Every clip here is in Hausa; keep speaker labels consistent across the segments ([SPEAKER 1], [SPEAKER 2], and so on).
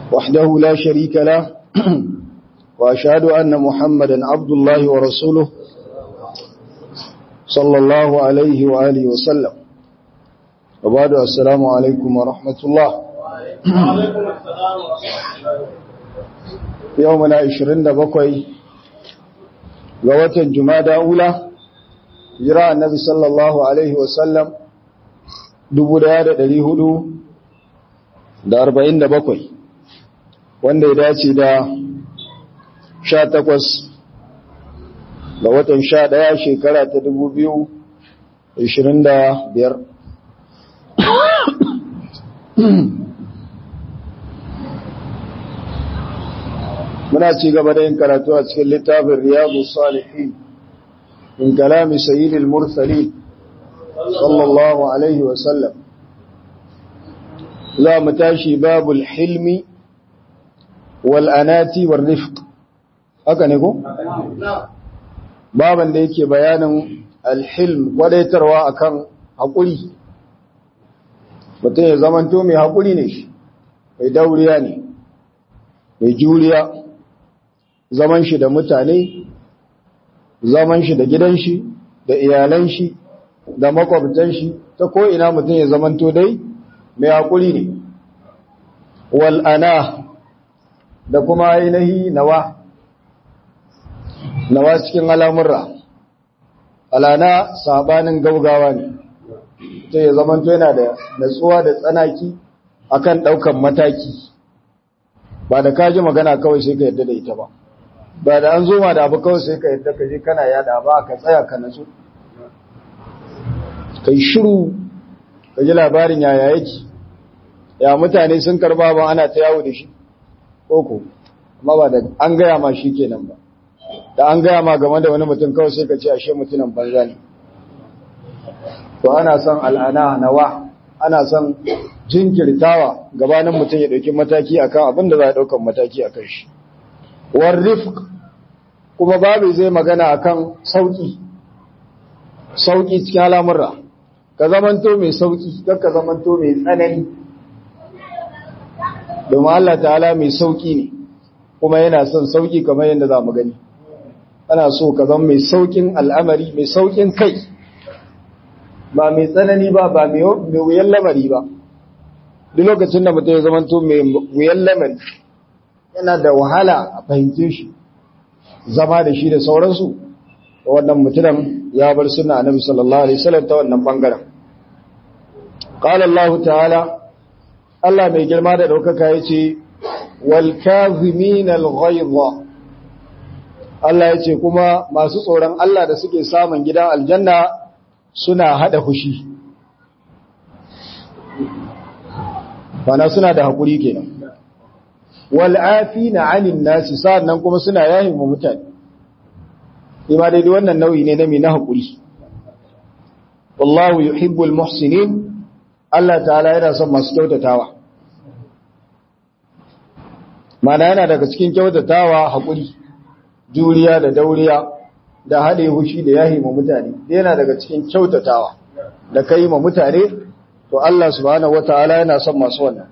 [SPEAKER 1] وحده لا شريك له وأشهد أن محمدا عبد الله ورسوله صلى الله عليه وآله وسلم وبعد السلام عليكم ورحمة الله يومنا عشرين بقوي قوة جمادة أولى جراء النبي صلى الله عليه وسلم dubu daya da dari hudu da arba'in da bakwai wanda ya dace da sha takwas ga watan sha daya shekara ta dubu biyu ishirin da biyar muna ci gaba da yin karatu a cikin littafin riyadu salihin in kalami sayyidil mursalin sallallahu alaihi wasallam za mu tashi babul hilmi wal anati war rifq haka ne ko baban da yake bayanin alhilm kwadaitarwa akan hakuri mutum ya zamanto mai hakuri ne shi mai dauriya ne mai juriya zaman shi da mutane zaman shi da gidan shi da iyalan shi da makwabtan shi ta ko ina mutum ya zamanto dai mai hakuri ne wal'ana da kuma ainihi nawa nawa cikin al'amurra alana sabanin gaugawa ne ta ya zamanto yana da natsuwa da tsanaki akan ɗaukan mataki ba da kaji magana kawai sai ka yadda da ita ba ba da an zo ma da abu kawai sai ka yadda ka je kana yada ba ka tsaya ka natsu kai shiru ka ji labarin yaya yake ya mutane sun karba ba ana ta yawo da shi koko amma ba da an gaya ma shi kenan ba da an gaya ma game da wani mutum kawai sai ka ce ashe mutumin banza ne to ana son al'ana nawa ana son jinkirtawa gabanin mutum ya ɗauki mataki akan abin da za a ɗaukan mataki a kan shi war rifq kuma babu zai magana akan sauki sauki cikin al'amurra ka zamanto mai sauki don ka zamanto mai tsanani domin Allah ta'ala mai sauki ne kuma yana son sauki kamar yadda za mu gani ana so ka zama mai saukin al'amari mai saukin kai ba mai tsanani ba ba mai wuyan lamari ba duk lokacin da mutum ya zamanto mai wuyan lamari yana da wahala a fahimce shi zama da shi da sauransu wannan mutumin ya bar suna annabi sallallahu alaihi wasallam ta wannan bangaren qala Allah ta'ala Allah mai girma da daukaka yace wal kazimin al ghayza Allah yace kuma masu tsoron Allah da suke samun gidan aljanna suna hada fushi bana suna da hakuri kenan wal afina 'anil nasi sannan kuma suna yahin mu mutane ima daidai wannan nau'i ne na mai na haƙuri wallahu yuhibbul muhsinin Allah ta'ala yana son masu kyautatawa mana yana daga cikin kyautatawa haƙuri juriya da dauriya da haɗe hushi da yahi ma mutane yana daga cikin kyautatawa da kai ma mutane to Allah subhanahu wata'ala yana son masu wannan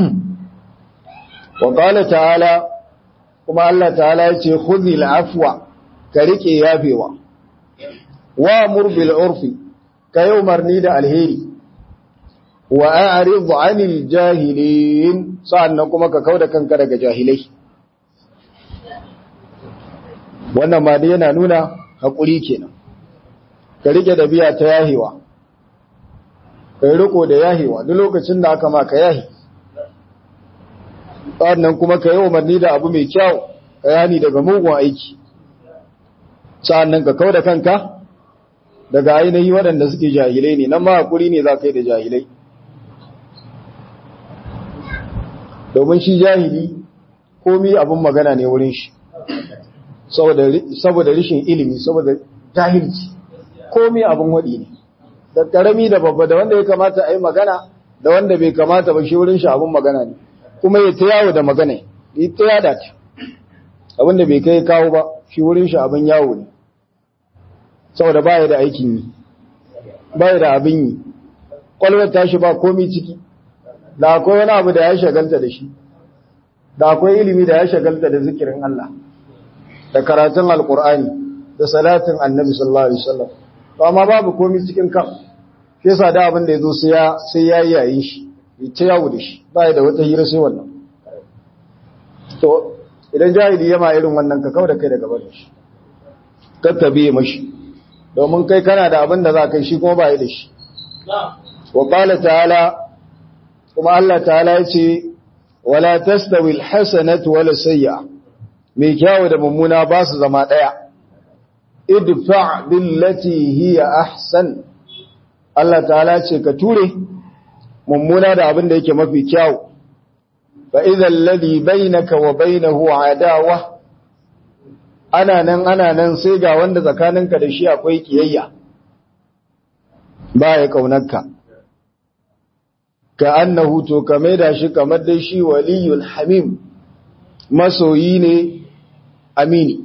[SPEAKER 1] wa qala ta'ala kuma Allah ta'ala ya ce khudhil afwa ka rike yafewa wa murbil urfi ka yi umarni da alheri wa a'rid 'anil jahilin sa'annan kuma ka kauda kanka daga jahilai wannan ma dai yana nuna hakuri kenan ka rike da biya ta yahewa kai riko da yahewa duk lokacin da aka maka yahi sa'annan kuma ka yi umarni da abu mai kyau ka yani daga mugun aiki sa'annan ka kauda kanka daga ainihi waɗanda suke jahilai ne nan ma hakuri ne za ka yi da jahilai domin shi jahili komi abin magana ne wurin shi saboda rishin ilimi saboda jahilci komi abin waɗi ne da ƙarami da babba da wanda ya kamata a yi magana da wanda bai kamata ba shi wurin shi abin magana ne kuma ya ta yawo da magana ya ta yada ta abin da bai kai kawo ba shi wurin shi abin yawo ne saboda baya da aikin yi baya da abin yi kwalwar tashi ba komi ciki da akwai wani abu da ya shagalta da shi da akwai ilimi da ya shagalta da zikirin Allah da karatun alkur'ani da salatin annabi sallallahu alaihi wasallam to amma babu komai cikin kan shi yasa da abin da yazo sai ya sai ya yayi shi ya yawo da shi ba da wata hira sai wannan to idan jahili yama irin wannan ka kauda kai daga barin shi kakkabe mashi domin kai kana da abin da za kai shi kuma ba yi da shi wa qala ta'ala kuma Allah ta'ala ya ce wala tastawi alhasanatu wala sayyi'a mai kyawu da mummuna ba su zama daya idfa billati hiya ahsan Allah ta'ala ce ka ture mummuna da abin da yake mafi kyawu fa idha alladhi bainaka wa bainahu adawa ana nan ana nan sai ga wanda tsakaninka da shi akwai kiyayya ba ya kaunarka ka annahu to ka maida shi kamar dai shi waliyul hamim masoyi ne amini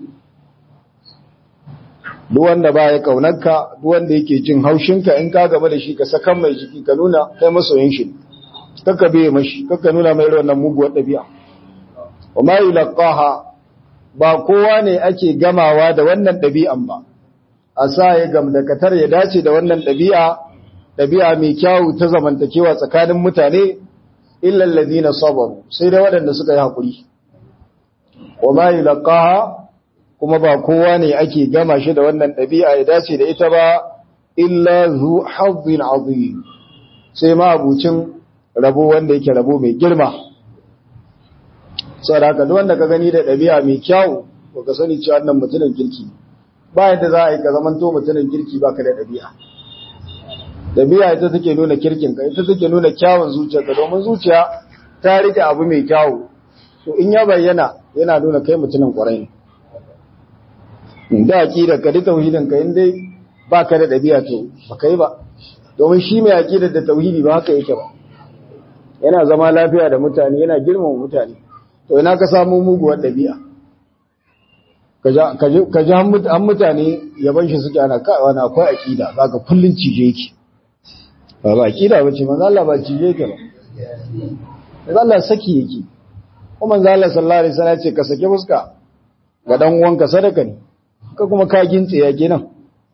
[SPEAKER 1] duk wanda ba ya kaunarka duk wanda yake jin haushinka in ka gaba da shi ka sakan mai jiki ka nuna kai masoyin shi kakka biye mashi kakka nuna mai wannan muguwar ɗabi'a wa ma yulqaha ba kowa ne ake gamawa da wannan ɗabi'an ba a sa ya gamdakatar ya dace da wannan ɗabi'a ɗabi'a mai kyawu ta zamantakewa tsakanin mutane illal ladina sabaru sai dai waɗanda suka yi haƙuri wa ma yulqaha kuma ba kowa ne ake gama shi da wannan ɗabi'a ya dace da ita ba illa zu hazzin azim sai ma abucin rabo wanda yake rabo mai girma saboda haka duk wanda ka gani da ɗabi'a mai kyau ko ka sani cewa wannan mutumin kirki ba yadda za a yi ka zamanto mutumin kirki baka da ɗabi'a ɗabi'a ita take nuna kirkin ka ita take nuna kyawun zuciyarka domin zuciya ta rike abu mai kyawu to in ya bayyana yana nuna kai mutumin kwarai ne da aqidar ka da tauhidin ka in dai baka da ɗabi'a to baka yi ba domin shi mai aqidar da tauhidi ba haka yake ba yana zama lafiya da mutane yana girmama mutane to ina ka samu muguwar ɗabi'a ka ji an mutane yaban shi suke ana wani akwai aƙida za ka kullum cije yake ba ba aƙida ba ce manzala ba cije yake ba manzala saki yake kuma manzala sallallahu alaihi wasallam ce ka sake fuska ga dan uwanka sadaka ne ka kuma ka gintse ya kenan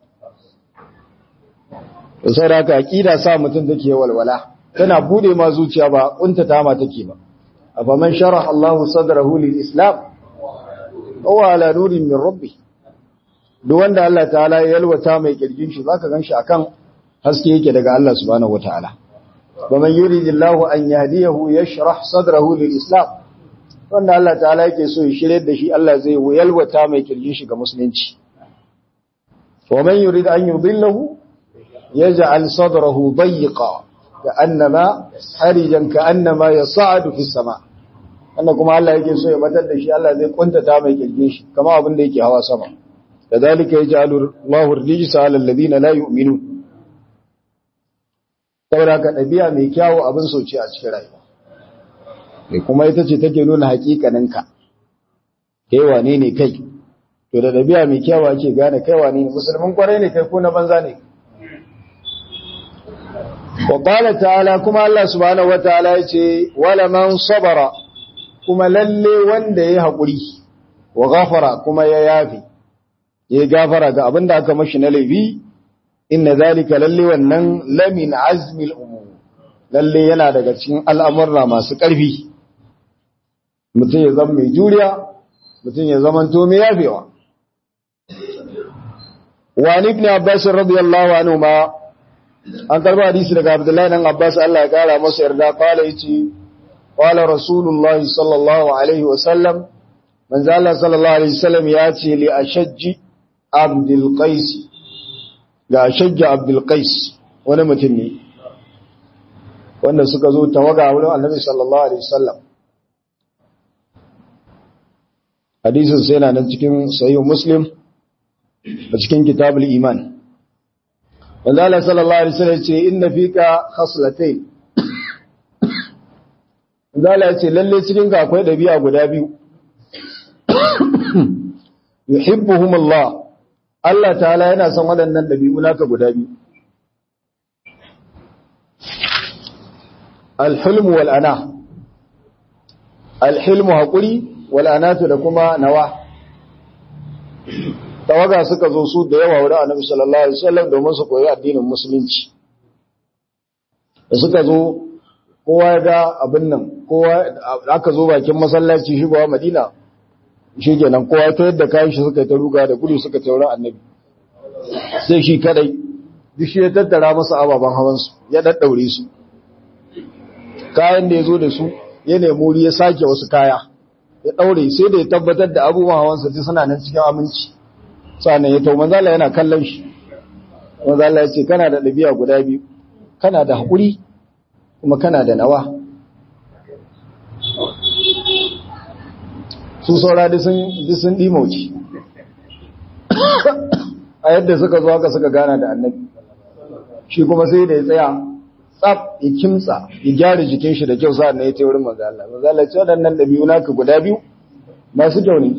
[SPEAKER 1] da saboda aƙida sa mutum take walwala tana bude ma zuciya ba kuntata ma take ba afaman sharaha Allah sadrahu lil islam huwa ala nurin min rabbi duk wanda Allah ta'ala ya yalwata mai kirgin shi zaka ganshi akan haske yake daga Allah subhanahu wataala waman yuridillahu an yahdiyahu yashrah sadrahu lil islam wanda Allah ta'ala yake so ya shirye da shi Allah zai yalwata mai kirgin shi ga musulunci waman yurid an yudillahu yaj'al sadrahu dayyqa ka'annama harijan ka'annama yas'adu fis sama wanda kuma Allah yake so ya batar da shi Allah zai kuntata mai kirgin shi kama abin da yake hawa sama kadalika yaj'alu Allahu rijsa 'ala alladhina la yu'minun saboda ka dabi'a mai kyawu abin soci a cikin rayuwa mai kuma ita ce take nuna hakikanin ka kai wane ne kai to da dabi'a mai kyawu ake gane kai wane ne musulmin kwarai ne kai ko na banza ne wa qala ta'ala kuma Allah subhanahu wataala yace wala man sabara kuma lalle wanda yayi hakuri wa ghafara kuma ya yafi ya gafara ga abinda aka mashi na laifi inna zalika lalle wannan lamin azmil umur lalle yana daga cikin al'amurra masu ƙarfi mutum ya zama mai juriya mutum ya zama to mai yafewa wa ibn abbas radiyallahu anhu ma an karba hadisi daga Abdullahi dan Abbas Allah ya kara masa yarda kala yace qala Rasulullah sallallahu alaihi wasallam manzo Allah sallallahu alaihi wasallam ya ce li ashajji Abdul Qais ga ashajji Abdul Qais wani mutum ne wanda suka zo tawaga wurin Annabi sallallahu alaihi wasallam hadisin sai yana nan cikin sahih Muslim a cikin kitabul iman wanda Allah sallallahu alaihi wasallam ce inna fika khaslatayn wanda Allah ya ce lalle cikin ka akwai dabi'a guda biyu yuhibbuhum Allah Allah ta'ala yana son waɗannan dabi'u naka guda biyu al-hulm wal ana alhilmu haƙuri wal'anatu da kuma nawa tawaga suka zo su da yawa wurin annabi sallallahu alaihi wasallam domin su koyi addinin musulunci da suka zo kowa ya ga abin nan kowa aka zo bakin masallaci shigowa madina shi kenan kowa ta yadda kayan shi suka yi ta ruga da gudu suka taurin annabi sai shi kadai duk shi ya tattara masa ababen hawansu ya daddaure su kayan da ya zo da su ya nemi wuri ya sake wasu kaya ya daure sai da ya tabbatar da abubuwan hawansa duk suna nan cikin aminci sannan ya tau manzala yana kallon shi manzala ya ce kana da ɗabi'a guda biyu kana da haƙuri kuma kana da nawa su saura duk sun ɗimauci a yadda suka zo haka suka gana da annabi shi kuma sai da ya tsaya tsaf ya kimtsa ya gyara jikin shi da kyau sa'an na ya ce wurin manzo Allah manzo Allah ce waɗannan ɗabi'u naka guda biyu masu kyau ne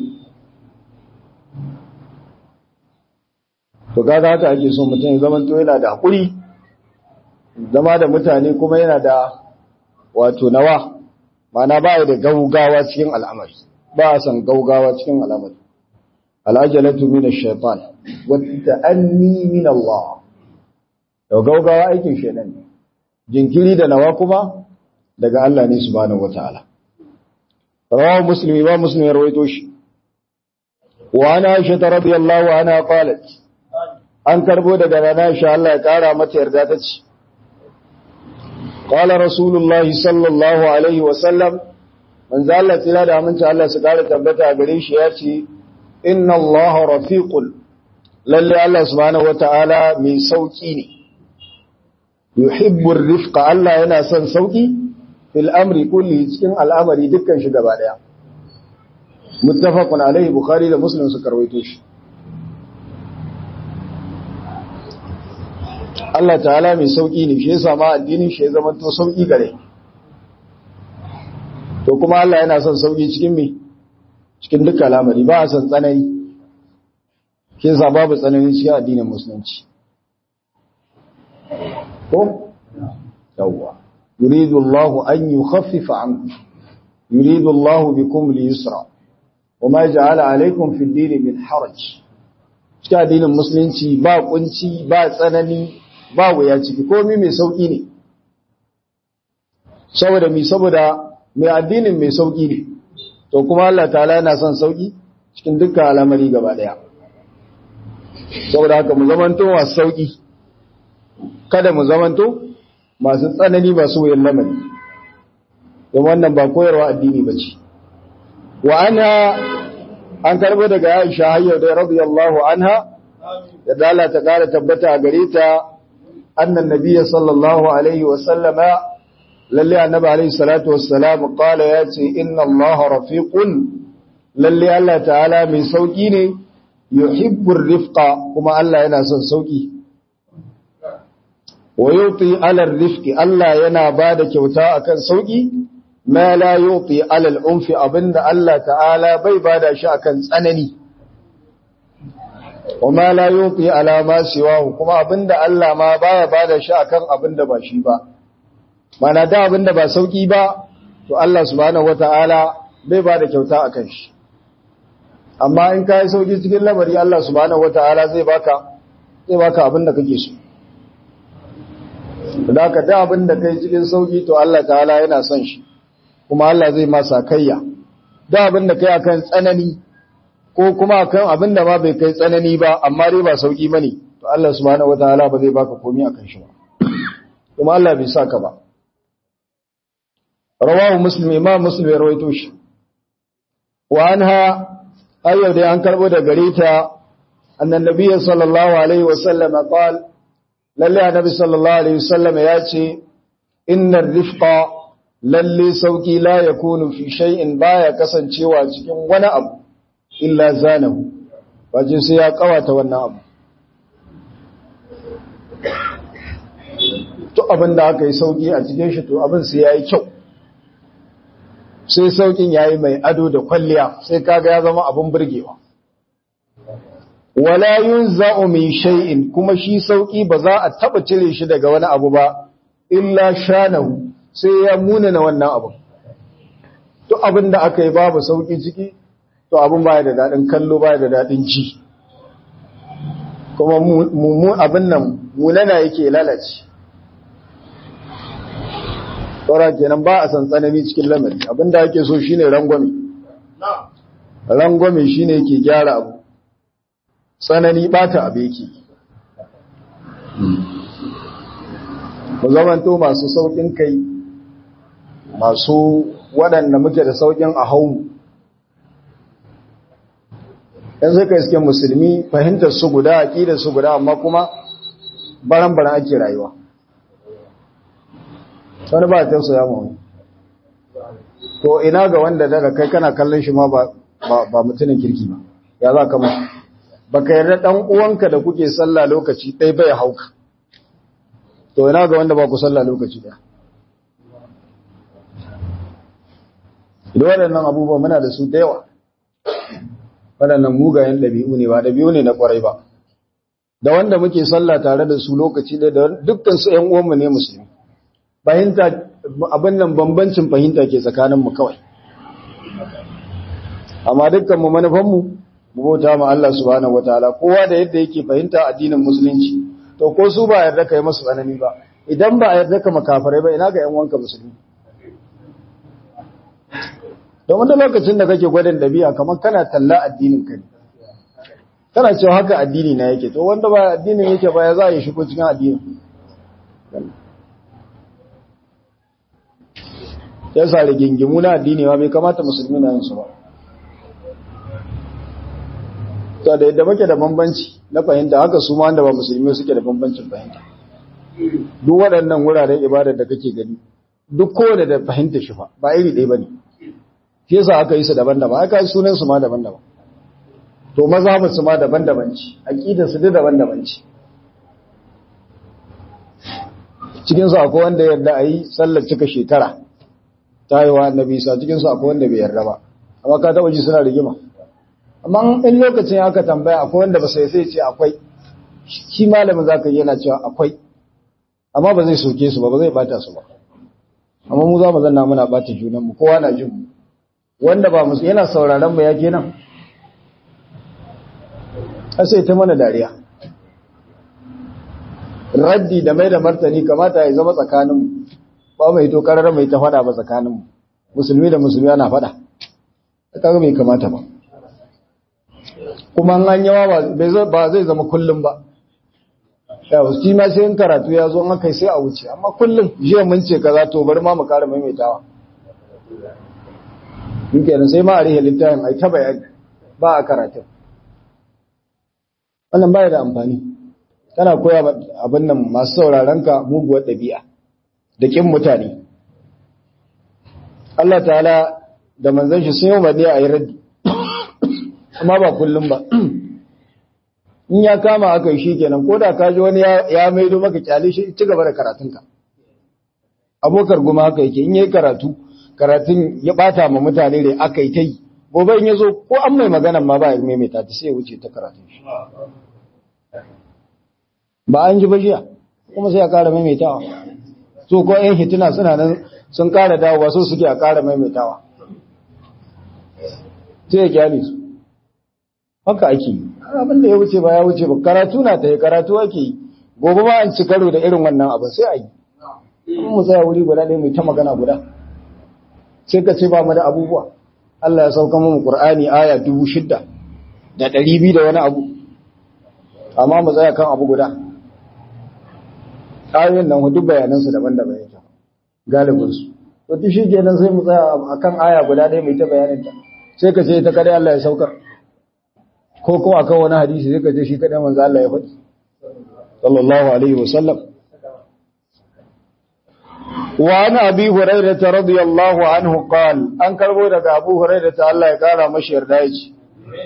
[SPEAKER 1] to kaga haka ake so mutum ya zama to yana da hakuri zama da mutane kuma yana da wato nawa ma'ana ba ya da gaugawa cikin al'amari ba a san gaugawa cikin al'amari al'ajalatu min ash-shaytan wa ta'anni min Allah to gaugawa aikin shedan ne jinkiri da nawa kuma daga Allah ne subhanahu wataala rawahu muslim wa muslim rawaito shi wa ana aisha radiyallahu anha qalat an karbo daga rana aisha Allah ya kara mata yarda ta ce qala rasulullahi sallallahu alaihi wa sallam manzo Allah tsira da aminci Allah su kara tabbata gare shi ya ce inna Allah rafiqul lalle Allah subhanahu wataala mai sauki ne yuhibbur rifqa Allah yana son sauki fil amri kulli cikin al'amari dukkan shi gaba daya muttafaqun alaihi bukhari da muslim suka rawaito shi Allah ta'ala mai sauki ne shi yasa ma addinin shi ya zama to sauki gare to kuma Allah yana son sauki cikin me cikin dukkan al'amari ba a son tsanani shi yasa babu tsanani cikin addinin musulunci ko yawwa yuridu Allah an yukhaffifa ankum yuridu Allah bikum al-yusra wama ja'ala alaykum fi ad-din min haraj cikin addinin musulunci ba kunci ba tsanani ba wuya ciki komai mai sauki ne saboda mi saboda mai addinin mai sauki ne to kuma Allah ta'ala yana son sauki cikin dukkan al'amari gaba daya saboda haka mu zamanto masu sauki kada mu zamanto masu tsanani masu wuyan lamari don wannan ba koyarwa addini ba ce wa ana an karbo daga aisha hayyar da radiyallahu anha da dala ta kara tabbata a gare ta annan nabiyya sallallahu alaihi wa sallama lalle annabi alaihi salatu wassalam qala ya ce inna allaha rafiqun lalle Allah ta'ala mai sauki ne yuhibbur rifqa kuma Allah yana son sauki wa yuti ala rifqi Allah yana bada kyauta akan sauki ma la yuti ala al-unfi abinda Allah ta'ala bai bada shi akan tsanani wa ma la yuti ala ma siwahu kuma abinda Allah ma baya bada shi akan abinda ba shi ba mana da abinda ba sauki ba to Allah subhanahu wata'ala bai bada kyauta akan shi amma in kai sauki cikin lamari Allah subhanahu wata'ala zai baka zai baka abinda kake so da ka da abin da kai cikin sauki to Allah ta'ala yana son shi kuma Allah zai masa kayya da abin da kai akan tsanani ko kuma akan abin da ma bai kai tsanani ba amma dai ba sauki bane to Allah subhanahu wataala ba zai baka komai akan shi ba kuma Allah bai saka ba rawahu muslim imam muslim ya rawaito shi wa anha ayyau da an karbo da gare ta annan nabiyyi sallallahu alaihi wasallam qala lalle annabi sallallahu alaihi wasallam ya ce innar rifqa lalle sauki la yakunu fi shay'in baya kasancewa cikin wani abu illa zanahu waje sai ya kawata wannan abu to abin da aka yi sauki a cikin shi to abin sai yayi kyau sai saukin yayi mai ado da kwalliya sai kaga ya zama abin burgewa wala yunza'u min shay'in kuma shi sauki ba za a taba cire shi daga wani abu ba illa shanahu sai ya munana wannan abu to abin da aka yi babu sauki ciki to abin baya da daɗin kallo baya da daɗin ci kuma mu abin nan munana yake lalace tsora kenan ba a san tsanani cikin lamari abin da ake so shine rangwame rangwame shine yake gyara abu tsanani bata abu yake mu zamanto masu saukin kai masu waɗanda muke da saukin a hau yan suka iske musulmi fahimtar su guda aƙidar su guda amma kuma baran-baran ake rayuwa wani ba ta ya mu to ina ga wanda daga kai kana kallon shi ma ba mutumin kirki ba ya za ka mashi ba ka yarda ɗan uwanka da kuke sallah lokaci ɗai bai hauka to ina ga wanda ba ku sallah lokaci ɗaya idan waɗannan abubuwa muna da su da yawa waɗannan mugayen ɗabi'u ne ba ɗabi'u ne na ƙwarai ba da wanda muke sallah tare da su lokaci ɗaya da dukkan su ‘yan uwanmu ne musulmi fahimta abin nan bambancin fahimta ke tsakaninmu kawai amma dukkan mu manufanmu mu bauta ma Allah subhanahu wataala kowa da yadda yake fahimta addinin musulunci to ko su ba yarda kai masu tsanani ba idan ba yarda ka makafarai ba ina ga yan wanka musulmi don wanda lokacin da kake gwadin dabi'a kamar kana talla addinin ka ne kana cewa haka addini na yake to wanda ba addinin yake ba ya za ya shigo cikin addinin ya sa rigingimu na addini ba bai kamata musulmi na yin su ba to da yadda muke da bambanci na fahimta haka su ma wanda ba musulmi suke da bambancin fahimta duk waɗannan wuraren ibadar da kake gani duk kowane da fahimta shi fa ba iri ɗaya bane shi yasa aka yi su daban-daban aka yi sunan su ma daban-daban to mazhabin su ma daban-daban ce aqidar su duk daban-daban ce cikin su akwai wanda yarda ayi sallar cika shekara tayewa annabi sa cikin su akwai wanda bai yarda ba amma ka taba ji suna rigima amma in lokacin aka tambaya akwai wanda ba sai sai ce akwai shi malamin zaka yi yana cewa akwai amma ba zai soke su ba ba zai bata su ba amma mu za mu zanna muna bata junan mu kowa na jin mu wanda ba musu yana sauraron mu ya kenan sai ta mana dariya raddi da mai da martani kamata ya zama tsakanin ba mai to karar mai ta fada ba tsakanin musulmi da musulmi ana fada kaga mai kamata ba kuma an yawa ba zai zama kullum ba yawa shi ma sai in karatu ya zo an kai sai a wuce amma kullum jiya mun ce kaza to bari ma mu kara maimaitawa kenan sai ma a rihe littafin ai ta bayani ba a karatu wannan baya da amfani kana koya abin nan masu sauraron ka muguwar ɗabi'a da kin mutane Allah ta'ala da manzon shi sun yi umarni a yi raddi amma ba kullum ba in ya kama aka yi shi kenan ko da ka ji wani ya maido maka kyale shi ci gaba da karatunka abokar guma haka yake in yi karatu karatun ya bata ma mutane da aka yi ta yi gobe in ya zo ko an mai magana ma ba ya maimaita ta sai ya wuce ta karatun shi ba an ji bashiya kuma sai ya kara maimaitawa so ko yan hituna suna nan sun kara dawowa so suke a kara maimaitawa sai ya kyale su haka ake yi abin da ya wuce ba ya wuce ba karatu na ta yi karatu ake yi gobe ba an ci karo da irin wannan abin sai a yi in mu tsaya wuri guda ɗaya mai ta magana guda sai ka ce ba mu da abubuwa Allah ya sauka mu Qur'ani aya dubu shidda da ɗari biyu da wani abu amma mu tsaya kan abu guda ayoyin nan duk bayanansu daban-daban yake galibinsu to duk shi kenan sai mu tsaya akan aya guda ɗaya mai ta bayanin ta sai ka ce ta kada Allah ya saukar ko kuma akan wani hadisi sai ka ce shi kada manzo Allah ya faɗi sallallahu alaihi wa sallam wa an abi hurairah radiyallahu anhu qal an karbo daga abu hurairah Allah ya kara mashi yarda yace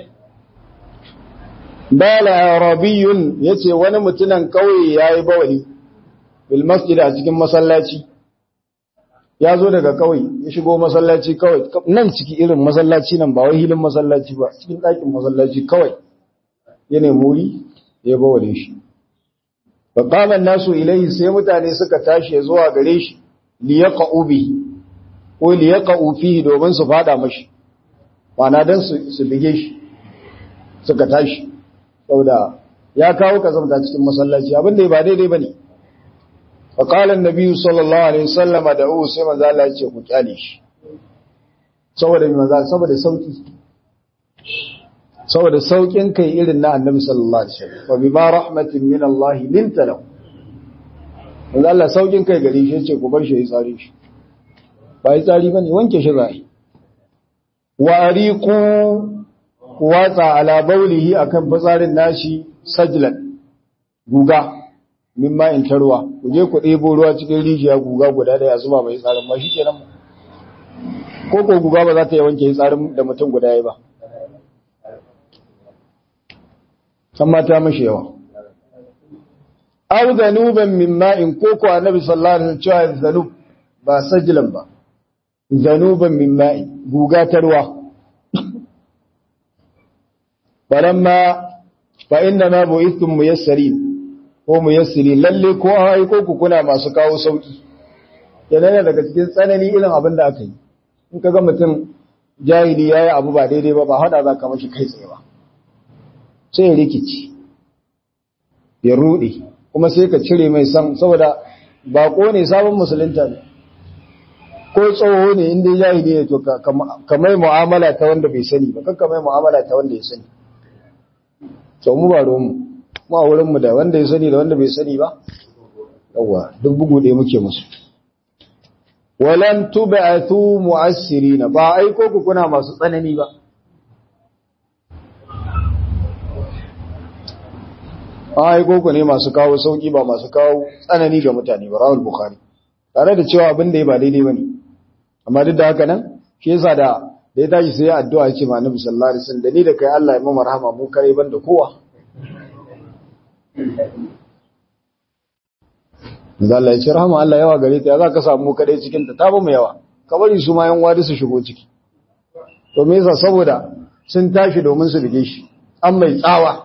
[SPEAKER 1] bala arabiyun yace wani mutunan kauye yayi bawali bil masjid a cikin masallaci ya zo daga kauye ya shigo masallaci kawai nan ciki irin masallaci nan ba wai hilin masallaci ba cikin ɗakin masallaci kawai ya nemi wuri ya bawale shi fa qama nasu ilayhi sai mutane suka tashi zuwa gare shi li yaqu bihi ko li yaqa'u fihi domin su fada mashi ma'ana dan su su bige shi suka tashi saboda ya kawo kazamta cikin masallaci abin da ba daidai bane fa qala an-nabi sallallahu alaihi wasallam da'u sai manzo Allah ya ce ku kyale shi saboda manzo saboda sauki saboda saukin kai irin na annabi sallallahu alaihi wasallam wa bima rahmatin min Allah linta lahu manzo Allah saukin kai gare shi yace ku bar shi ya tsare shi ba ya tsari bane wanke shi zai wa ariqu watsa ala baulihi akan fitsarin nashi sajlan guga mimma in tarwa ku je ku ɗebo ruwa cikin rijiya guga guda daya zuba mai tsarin ma shi kenan ko ko guga ba za ta yi wanke tsarin da mutum guda ya ba san mata mashi yawa aw zanuban min ma'in ko ko annabi sallallahu alaihi wasallam cewa zanub ba sajlan ba zanuban min ma'in guga tarwa falamma fa inna ma bu'ithum muyassarin ko muyassiri lalle ko an aiko ku kuna masu kawo sauki yana daga cikin tsanani irin abin da aka yi in kaga mutum jahili yayi abu ba daidai ba ba hada za ka mashi kai tsaye ba sai ya rikici ya rude kuma sai ka cire mai san saboda bako ne sabon musulunta ne ko tsoho ne inda jahili ne to ka mai mu'amala ta wanda bai sani ba kakka mai mu'amala ta wanda ya sani to mu ba mu mu a wurin mu da wanda ya sani da wanda bai sani ba yawa duk bugu ɗaya muke musu walan tub'athu mu'assirina ba aiko ku kuna masu tsanani ba aiko ku ne masu kawo sauki ba masu kawo tsanani ga mutane ba rawul bukhari tare da cewa abin da ya ba daidai bane amma duk da haka nan shi yasa da da ya tashi sai addu'a ya ce ma annabi sallallahu alaihi wasallam da ni da kai Allah ya mu rahama mu kare ban da kowa Manzo Allah ya ce rahama Allah yawa gare ta za ka samu kadai cikin ta ta ba mu yawa ka bari su ma yan wadi su shigo ciki to me yasa saboda sun tashi domin su bige shi an mai tsawa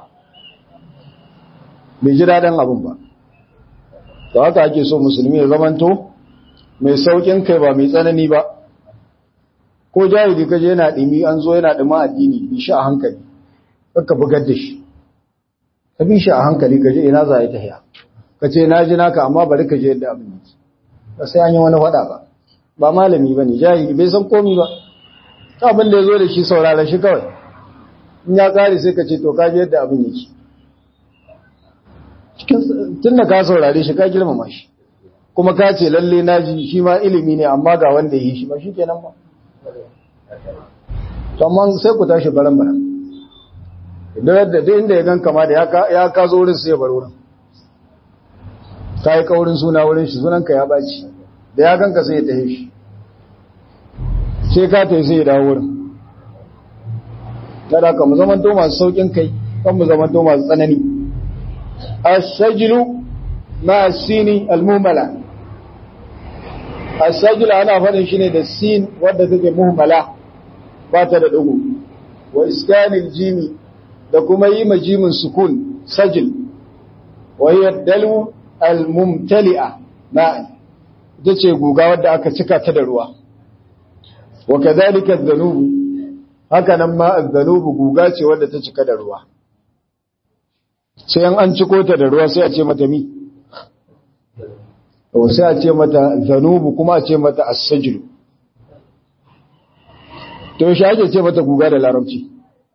[SPEAKER 1] bai ji daɗin abin ba to haka ake so musulmi ya zamanto mai saukin kai ba mai tsanani ba ko jahili kaje yana ɗimi an zo yana ɗima addini bi shi a hankali kakka bugar da shi ka bi shi a hankali kaje ina za a yi tahiya ka ce na ji naka amma bari ka je yadda abin yake ba sai an yi wani faɗa ba ba malami ba ne jahili bai san komi ba ta abin da ya zo da shi saurara shi kawai in ya ƙare sai ka ce to ka je yadda abin yake tun da ka saurare shi ka girmama shi kuma ka ce lalle na ji shi ma ilimi ne amma ga wanda yi shi ba shi kenan ba amma sai ku tashi baran baran idan da duk inda ya gan kama da ya ka zo wurin sai ya bar wurin ka yi kaurin suna wurin shi sunanka ya baci da ya ganka sai ya tahe shi sai ka tafi sai ya dawo wurin kada ka mu zaman to masu saukin kai kan mu zaman to masu tsanani السجل مع السين المهملة السجل أنا فانا شيني دا السين wadda take muhmala ba ta da dugu wa iskanil jimi da kuma yi ma jimin sukun sajil wa hiya dalu al mumtali'a ma'an ita ce guga wadda aka cika ta da ruwa wa kadhalika adh-dhanubu haka nan ma adh-dhanubu guga ce wadda ta cika da ruwa sai an ciko ta da ruwa sai a ce mata mi sai a ce mata zanubu kuma a ce mata as-sajlu to shi ake ce mata guga da larabci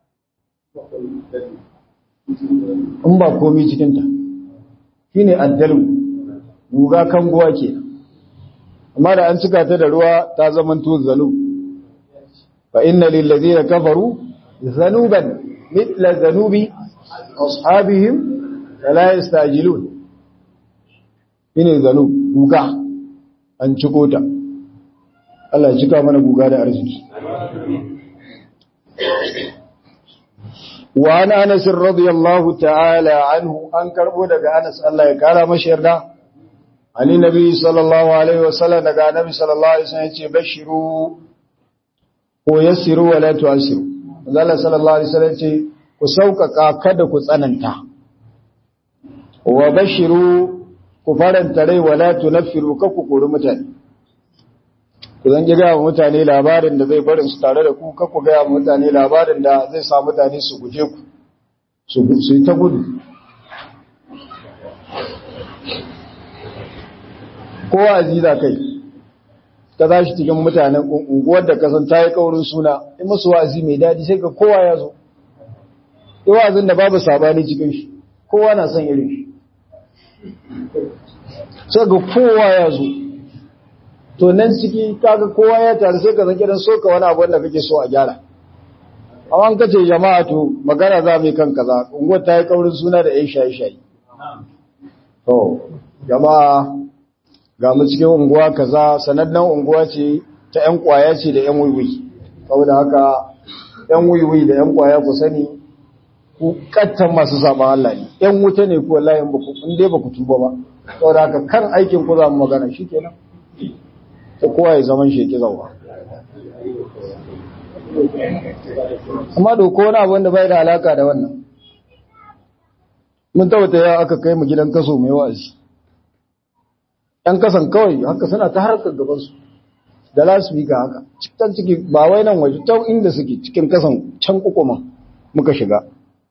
[SPEAKER 1] in ba komi cikin ta shine addalu guga kan guwa ke amma da an cika ta da ruwa ta zamanto zanub fa inna lil ladina kafaru zanuban mithla zanubi ashabihim la yastajilun ine zanu guga an ciko ta Allah ya cika mana guga da arziki wa ana Anas radiyallahu ta'ala anhu an karbo daga Anas Allah ya kara mashi yarda Ali Nabi sallallahu alaihi wasallam daga Nabi sallallahu alaihi wasallam yace bashiru ko yassiru wa la tu'siru Allah sallallahu alaihi wasallam yace ku sauƙaƙa kada ku tsananta wa bashiru ku faranta rai wala tunaffiru ka ku kori mutane ku zan gaya wa mutane labarin da zai barin su tare da ku ka ku gaya wa mutane labarin da zai sa mutane su guje ku su yi ta gudu kowa aziza kai ka za shi cikin mutanen unguwar da kasan ta yi kaurin suna in masu wa'azi mai daɗi sai ka kowa ya zo yi wa'azin da babu sabani cikin shi kowa na son irin shi sai ga kowa ya zo to nan ciki kaga kowa ya taru sai ka zan kiran soka wani abu wanda kake so a gyara amma an kace jama'a to magana za mu yi kan kaza unguwar ta yi kaurin suna da yan shaye-shaye to jama'a ga mu cikin unguwa kaza sanannen unguwa ce ta yan kwaya ce da yan wiwi saboda haka yan wiwi da yan kwaya ku sani ku kattan masu saba Allah ne yan wuta ne ku wallahi ba ku in dai ba ku tuba ba saboda haka kan aikin ku za mu magana shikenan sai kowa ya zaman shi ya zawa amma doko wani abu wanda bai da alaka da wannan mun tabbata ya aka kai mu gidan kaso mai wa'azi ɗan kasan kawai haka suna ta harkar gabansu da lasfika haka cikin ciki ba wai nan waje ta inda suke cikin kasan can kukuma muka shiga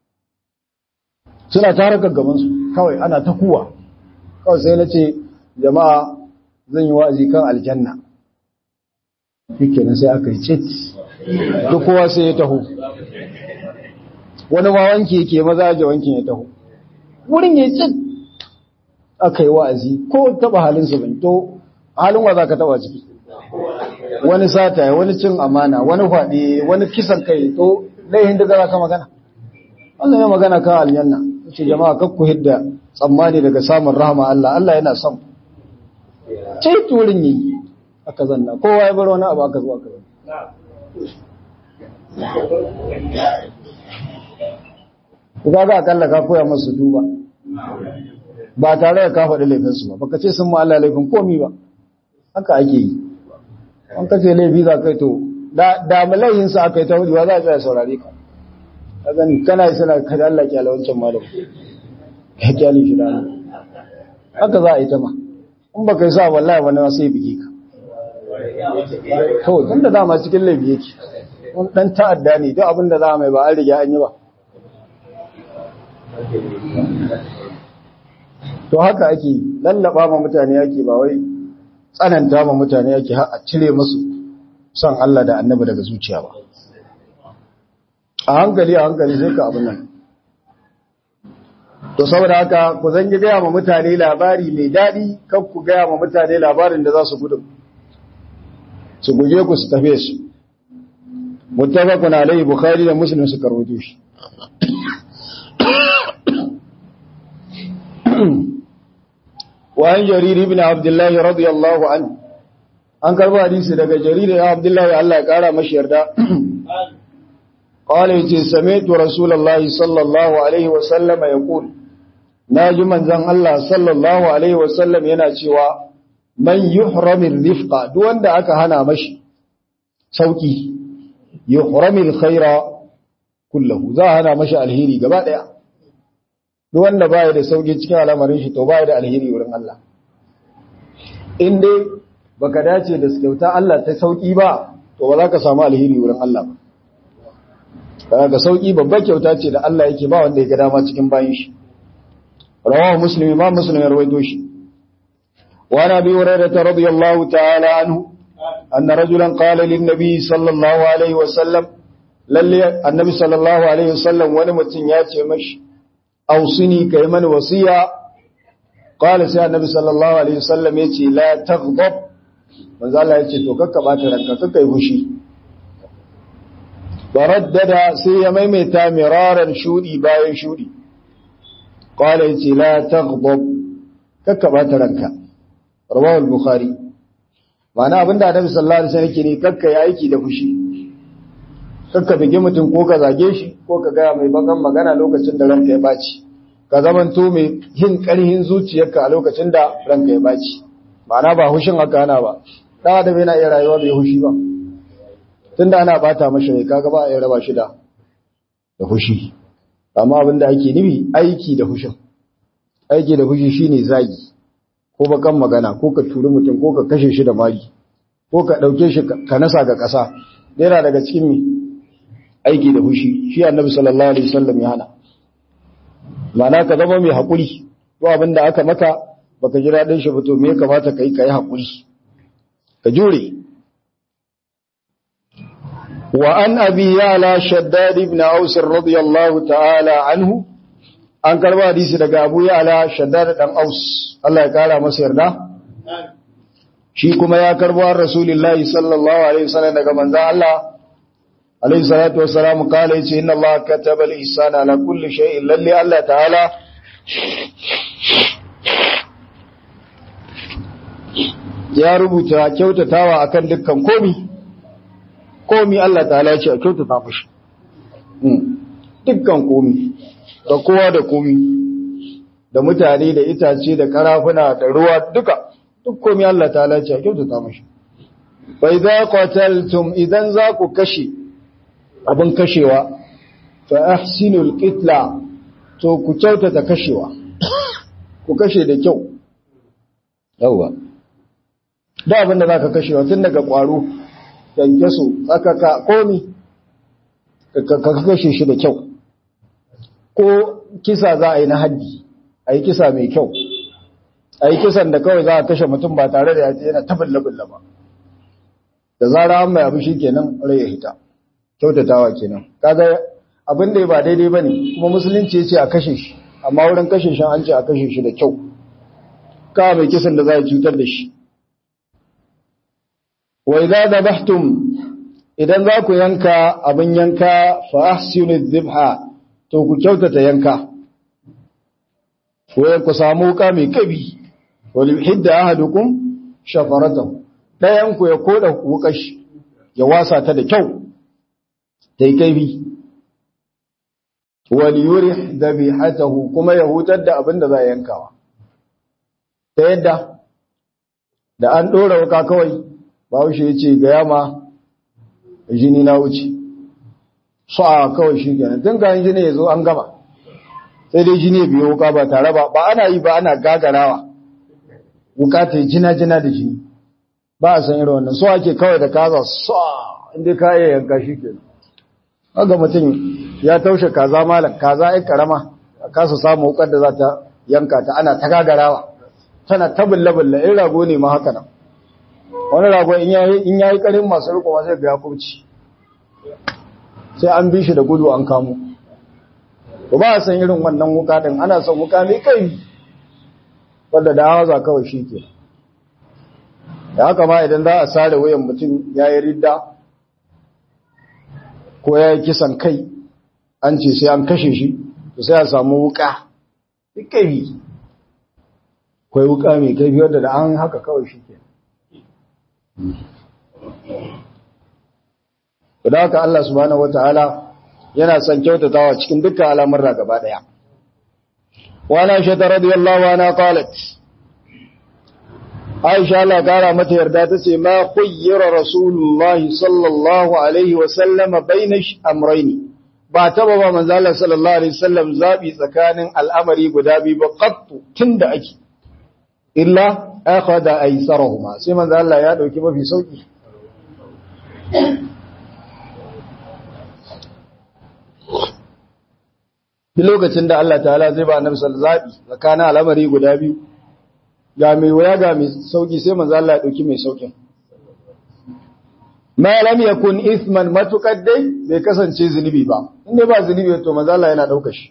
[SPEAKER 1] suna ta harkar gabansu kawai ana ta kuwa kawai sai na ce jama'a zan yi wa'azi kan aljanna yake nan sai aka yi cit duk kowa sai ya taho wani ma wanki yake maza da wankin ya taho wurin ya cit aka yi wa'azi ko taba halinsu ban to halin wa za ka taba ciki wani sata wani cin amana wani faɗi wani kisan kai to laihin da za ka magana Allah ya magana kan aljanna ce jama'a kakku hidda tsammani daga samun rahama Allah Allah yana son ce turin yi aka zanna kowa ya bar wani abu aka zo aka zanna ku ga akalla ka koya masu duba ba tare da ka faɗi laifinsu ba baka ce sun Allah laifin komi ba haka ake yi an kace laifi za kai to da malayin sa aka yi ta hudu ba za a tsaya saurare ka a gani kana yi suna kada Allah kyala wancan malam ya kyale shi da haka za a yi ta ma in baka yi sa wallahi wani ma sai bige ka to tun da dama cikin laifi yake wani dan ta'adda ne duk abin da za a mai ba an riga an yi ba to haka ake lallaba ma mutane ake ba wai tsananta ma mutane ake har a cire musu son Allah da annabi daga zuciya ba a hankali a hankali sai ka abin nan to saboda haka ku zan gaya ma mutane labari mai daɗi kan ku gaya ma mutane labarin da za su gudu su guje ku su tafe su muttafaqun alayhi bukhari da muslim suka rawaito shi وعن جرير بن عبد الله رضي الله عنه an karba hadisi daga jarir ya abdullahi Allah ya kara mashi yarda qala yace sami'tu rasulullahi sallallahu alaihi wa sallam yaqul naji manzon Allah sallallahu alaihi wa sallam yana cewa man yuhramir rifqa duk wanda aka hana mashi sauki yuhramil khaira kullahu za hana mashi alheri gaba daya duk wanda baya da sauki cikin al'amarin shi to baya da alheri wurin Allah in dai baka dace da kyauta Allah ta sauki ba to ba za ka samu alheri wurin Allah ba kaga sauki babbar kyauta ce da Allah yake ba wanda ya ga dama cikin bayin shi rawahu muslim ma muslim ya rawaito shi wa nabi hurairah radiyallahu ta'ala anhu anna rajulan qala lin nabi sallallahu alaihi wa sallam lalle annabi sallallahu alaihi wa sallam wani mutum ya ce mashi ausini kai mani wasiya qala sai annabi sallallahu alaihi wasallam yace la taghdab manzo Allah yace to kakka bata ranka kakka yi fushi baraddada sai ya maimaita miraran shudi bayan shudi qala yace la taghdab kakka bata ranka rawahu al-bukhari ma'ana abinda annabi sallallahu alaihi wasallam yake ne kakka yi aiki da fushi kakka bige mutum ko ka zage shi ko ka gaya mai bakan magana lokacin da ranka ya baci ka zamanto mai yin ƙarhin zuciyarka a lokacin da ranka ya baci ma'ana ba hushin haka ana ba dan adam yana iya rayuwa bai hushi ba tunda ana bata mashi rai kaga ba a iya raba shi da da hushi amma abin da ake nufi aiki da hushin aiki da hushi shine zagi ko bakan magana ko ka turi mutum ko ka kashe shi da mari ko ka ɗauke shi ka nasa ga ƙasa yana daga cikin mi aiki da fushi shi annabi sallallahu alaihi wasallam ya hana ma'ana ka zama mai haƙuri ko abin da aka maka baka ji daɗin shi ba to me ya kamata ka yi ka yi haƙuri ka jure wa an abi yala shaddad ibn aus radiyallahu ta'ala anhu an karba hadisi daga abu yala shaddad dan aus Allah ya kara masa yarda shi kuma ya karbo an rasulullahi sallallahu alaihi wasallam daga manzon Allah alaihi salatu wassalam kala yace inna Allah kataba al-ihsana ala kulli shay'in lalli Allah ta'ala ya rubuta kyautatawa akan dukkan komi komi Allah ta'ala ya ce a kyautata mashi dukkan komi da kowa da komi da mutane da itace da karafuna da ruwa duka duk komi Allah ta'ala ya ce a kyautata mashi bai za qataltum idan za ku kashe abin kashewa fa ahsinul qitla to ku kyautata kashewa ku kashe da kyau yawa da abin da za ka kashewa tun daga ƙwaro yanke su tsakaka komi ka kashe shi da kyau ko kisa za a yi na haddi a yi kisa mai kyau a yi kisan da kawai za a kashe mutum ba tare da yaji yana tabballa ba da zara an mai abu shi kenan rai ya hita kyautatawa kenan kaga abin da ba daidai ba ne kuma musulunci ya ce a kashe shi amma wurin kashe shi an ce a kashe shi da kyau kawo mai kisan da za a cutar da shi wa idza dabahtum idan za ku yanka abin yanka fa ahsinu dhibha to ku kyautata yanka ko ku samu wuka mai kabi wal yuhidda ahadukum shafaratahu dayan ku ya koda wukar shi ya wasa ta da kyau tai kabi wal yurih dhabihatahu kuma ya hutar da abin da za yankawa ta yadda da an dora wuka kawai Bahaushe ya ce ga yama jini na wuce, su a kawai shi kenan, tun kayan jini ya zo an gama, sai dai jini ya biyo wuka ba tare ba, ba ana yi ba ana gagarawa, wuka ta jina-jina da jini, ba a san irin wannan, so ake kawai da kaza su inda ka iya yanka shi kenan. Haka mutum ya taushe kaza malam, kaza ya karama, a kasa samu wukar da za ta yanka ta ana ta gagarawa, tana ta bulle-bulle, in rago ne ma haka nan. wani rago in ya yi karin masu rikowa sai ga ya kurci sai an bi shi da gudu an kamo ba ba a san irin wannan wuka din ana son wuka mai kai wadda da hawa kawai shi ke da haka ma idan za a sare wayan mutum ya yi ridda ko ya yi kisan kai an ce sai an kashe shi to sai a samu wuka mai kai kwai wuka mai kai wadda da an haka kawai shi ke da haka Allah subhanahu wataala yana son kyautatawa cikin dukkan al'amuran gaba daya wa na shi radiyallahu anha qalat Aisha Allah kara mata yarda tace ma khayyara rasulullahi sallallahu alaihi wa sallam baina amrayni ba taba ba manzo Allah sallallahu alaihi wasallam zabi tsakanin al'amari guda biyu ba qattu tunda ake illa akhadha aysarahuma sai manzo Allah ya dauki mafi sauki Duk lokacin da Allah ta'ala zai ba annabi sallallahu alaihi wasallam tsakanin al'amari guda biyu ga mai waya ga mai sauki sai manzo Allah ya dauki mai saukin ma lam yakun ithman matuqaddai bai kasance zunubi ba inda ba zunubi to manzo Allah yana dauka shi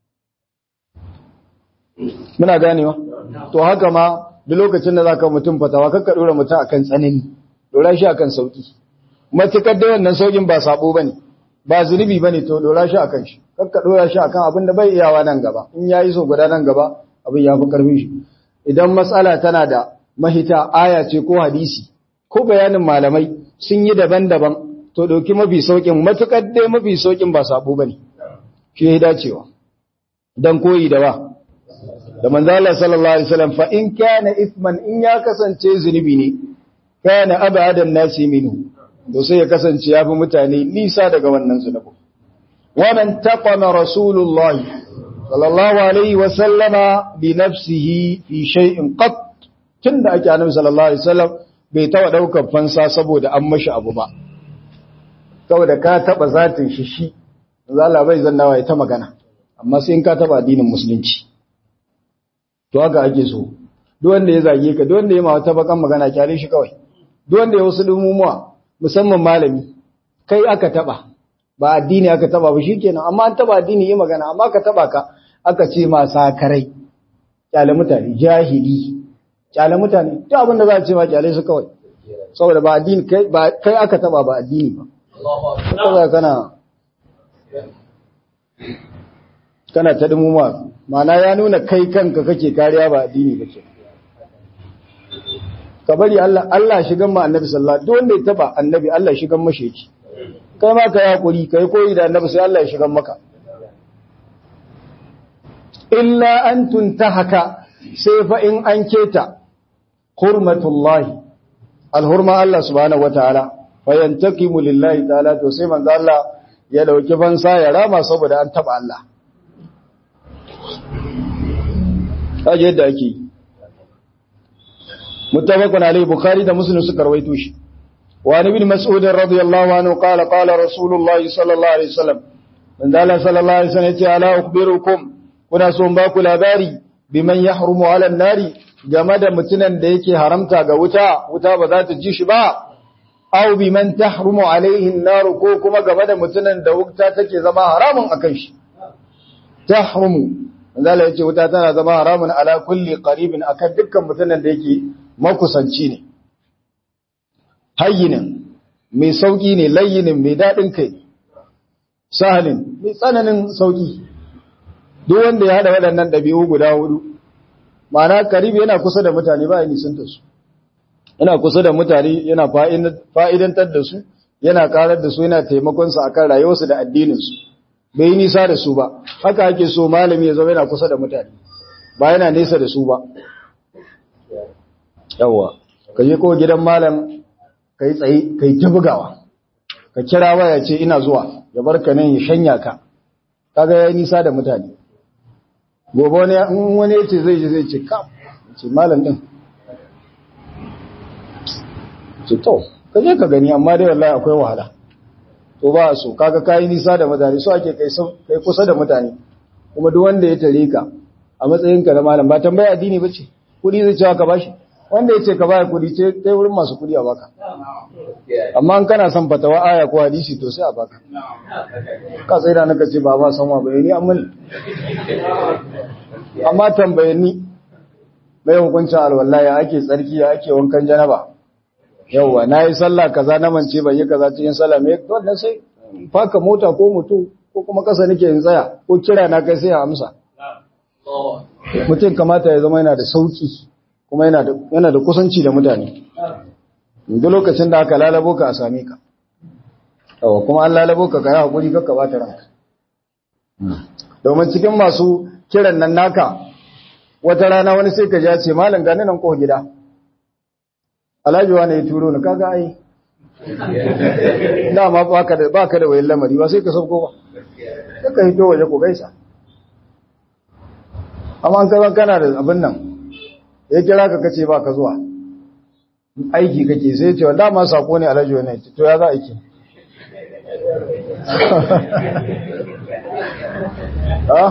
[SPEAKER 1] muna ganewa to haka ma duk lokacin da zaka mutum fatawa kakka dora mutum akan tsanani dora shi akan sauki matukar da wannan saukin ba sabo bane ba zunubi bane to dora shi akan shi kakka dora shi akan abin da bai iyawa nan gaba in yayi so guda nan gaba abin ya fi karfin shi idan matsala tana da mahita aya ce ko hadisi ko bayanin malamai sun yi daban-daban to dauki mafi saukin matukar dai mafi saukin ba sabo bane shi ya dacewa dan koyi da ba da manzo Allah sallallahu alaihi wasallam fa in kana ithman in ya kasance zunubi ne kana abadan nasi minhu to sai ya kasance ya fi mutane nisa daga wannan zunubi wa man taqama rasulullahi sallallahu alaihi wasallama bi nafsihi fi shay'in qat tunda ake annabi sallallahu alaihi wasallam bai taɓa ɗaukar fansa saboda an mashi abu ba saboda ka taɓa zatin shi shi zala bai zannawa ya ta magana amma sai in ka taɓa addinin musulunci to haka ake so duk wanda ya zage ka duk wanda ya ma wata bakan magana kyale shi kawai duk wanda ya wasu dumumuwa musamman malami kai aka taɓa ba addini aka taɓa ba shikenan amma an taɓa addini yi magana amma ka taɓa ka aka ce ma sakarai kyale mutane jahili kyale mutane duk abin da za a ce ma kyale su kawai saboda ba addini kai ba kai aka taba ba addini ba kaza kana kana ta dumuma ma'ana ya nuna kai kanka kake kariya ba addini ba ce ka bari Allah Allah shigan ma annabi sallallahu alaihi wasallam duk wanda ya taba annabi Allah shigan mashi yake kai ma ka yakuri kai koyi da annabi sai Allah ya shigan maka illa an tuntahaka sai fa in an keta hurmatullahi alhurma Allah subhanahu wataala fayantakimu lillahi ta'ala to sai manzo Allah ya dauki fansa ya rama saboda an taba Allah kaje yadda ake muttafaqun alayhi bukhari da muslim suka rawaito shi wa ibn mas'ud radiyallahu anhu qala qala rasulullahi sallallahu alaihi wasallam manzo Allah sallallahu alaihi wasallam ya ce ala ukhbirukum kuna so ba ku labari biman yahrumu ala nari game da mutunan da yake haramta ga wuta wuta ba za ta ji shi ba aw biman tahrumu alaihi an-nar ko kuma game da mutunan da wuta take zama haramun akan shi tahrumu zalla yace wuta tana zama haramun ala kulli qaribin akan dukkan mutunan da yake makusanci ne hayyinin mai sauki ne layyinin mai dadin kai sahalin mai tsananin sauki duk wanda ya hada waɗannan ɗabi'u guda hudu ma'ana karibi yana kusa da mutane ba ya nisanta su yana kusa da mutane yana fa'idantar da su yana karar da su yana taimakon su akan rayuwarsu da addinin su bai yi nisa da su ba haka ake so malami ya zama yana kusa da mutane ba yana nesa da su ba yawwa ka je ko gidan malam ka yi tsaye ka yi ta bugawa ka kira waya ce ina zuwa ya barka nan ya shanya ka kaga ya yi nisa da mutane gobe wani in wani yace zai je zai ce kam ce malam din ce to ka je ka gani amma dai wallahi akwai wahala to ba so kaga kai nisa da mutane so ake kai kai kusa da mutane kuma duk wanda ya tare ka a matsayin ka na malam ba tambaya addini bace kudi zai cewa ka bashi wanda yace ka baya kudi ce kai wurin masu kudi a baka amma in kana son fatawa aya ko hadisi to sai a baka ka sai da naka ce ba ba san wa bayani amma amma tambaye ni mai hukuncin alwallahi ake tsarki ya ake wankan janaba yauwa na yi sallah kaza na mance ban yi kaza cikin sallah me wannan sai faka mota ko mutu ko kuma kasa nake in tsaya ko kira na kai sai a amsa mutum kamata ya zama yana da sauki kuma yana da yana da kusanci da mutane duk lokacin da aka lalabo ka a same ka yawa kuma an lalabo ka kai hakuri kakka bata ranka domin cikin masu kiran nan naka wata rana wani sai ka ja ce malam gani nan ko gida alhaji wani ya turo ni kaga ai dama baka da baka da wayan lamari ba sai ka sauko ba sai ka hito waje ko gaisa amma an kaza kana da abin nan ya kira ka kace ba ka zuwa aiki kake sai ce dama sako ne alhaji wani to ya za aiki ha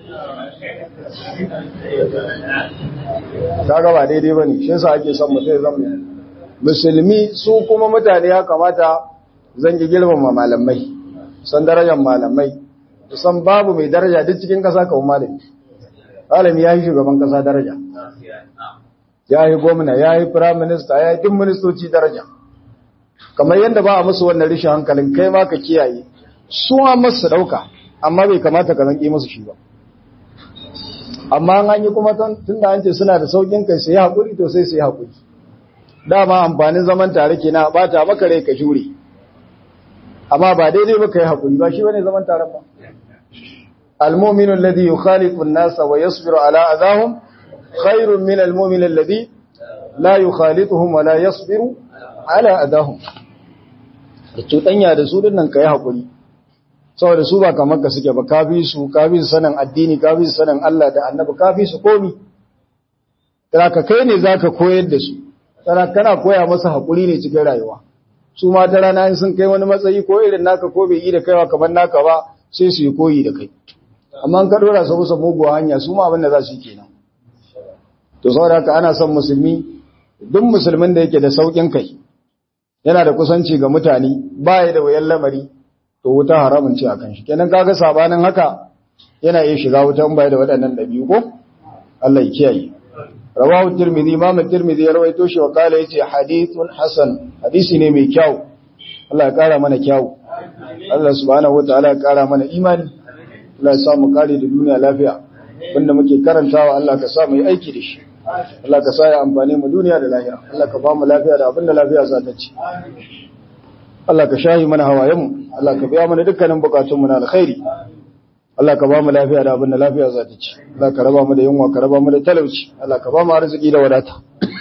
[SPEAKER 1] kaga ba daidai bane shi yasa ake son mutum zama musulmi su kuma mutane ya kamata zan ji girmama malamai san darajar malamai san babu mai daraja duk cikin kasa kawo malami malami ya yi shugaban kasa daraja ya yi gwamna ya yi firayim minista ya yi duk ministoci daraja kamar yadda ba a musu wannan rishin hankalin kai ma ka kiyaye su ma masu ɗauka amma bai kamata ka zanƙi musu shi ba amma an yi kuma tun da an ce suna da saukin kai sai haƙuri to sai sai haƙuri dama amfanin zaman tare ke na bata maka rai ka jure amma ba daidai ba ka yi haƙuri ba shi bane zaman tare ba المؤمن الذي يخالط الناس ويصبر على أذاهم خير من المؤمن الذي لا يخالطهم ولا يصبر على أذاهم tutanya da su dinnan kai hakuri saboda su ba kamar ka suke ba kafi su kafi su sanin addini kafi su sanin Allah da Annabi kafi su komi ka kai ne zaka koyar da su sana kana koya masa haƙuri ne cikin rayuwa su ma ta rana in sun kai wani matsayi ko irin naka ko bai yi da kaiwa kamar naka ba sai su yi koyi da kai amma in ka dora su musu muguwa hanya su ma abin da za su yi kenan to saboda haka ana son musulmi duk musulmin da yake da saukin kai yana da kusanci ga mutane baya da wayan lamari to wuta haramun ce akan shi kenan kaga sabanin haka yana iya shiga wutan baya da waɗannan dabi'u ko Allah ya kiyaye rawahu tirmidhi imam tirmidhi ya rawaito shi wa kala yace hadithun hasan hadisi ne mai kyau Allah ya kara mana kyau Allah subhanahu wataala ya kara mana imani Allah ya sa mu kare da duniya lafiya wanda muke karantawa Allah ka sa mu yi aiki da shi Allah ka sa ya amfane mu duniya da lahira Allah ka ba mu lafiya da abinda lafiya za ta ci Allah ka shahi mana hawayenmu Allah ka biya mana dukkanin bukatunmu na alkhairi Allah ka ba mu lafiya da abinda lafiya za ta ci Allah ka raba mu da yunwa ka raba mu da talauci Allah ka ba mu arziki da wadata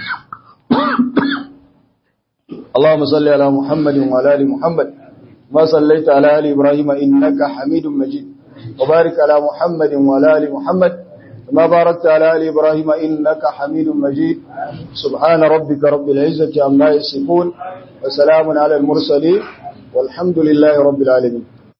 [SPEAKER 1] اللهم صل على محمد وعلى ال محمد ما صليت على ال ابراهيم انك حميد مجيد وبارك على محمد وعلى ال محمد كما باركت على آل إبراهيم إنك حميد مجيد سبحان ربك رب العزة عما يصفون وسلام على المرسلين والحمد لله رب العالمين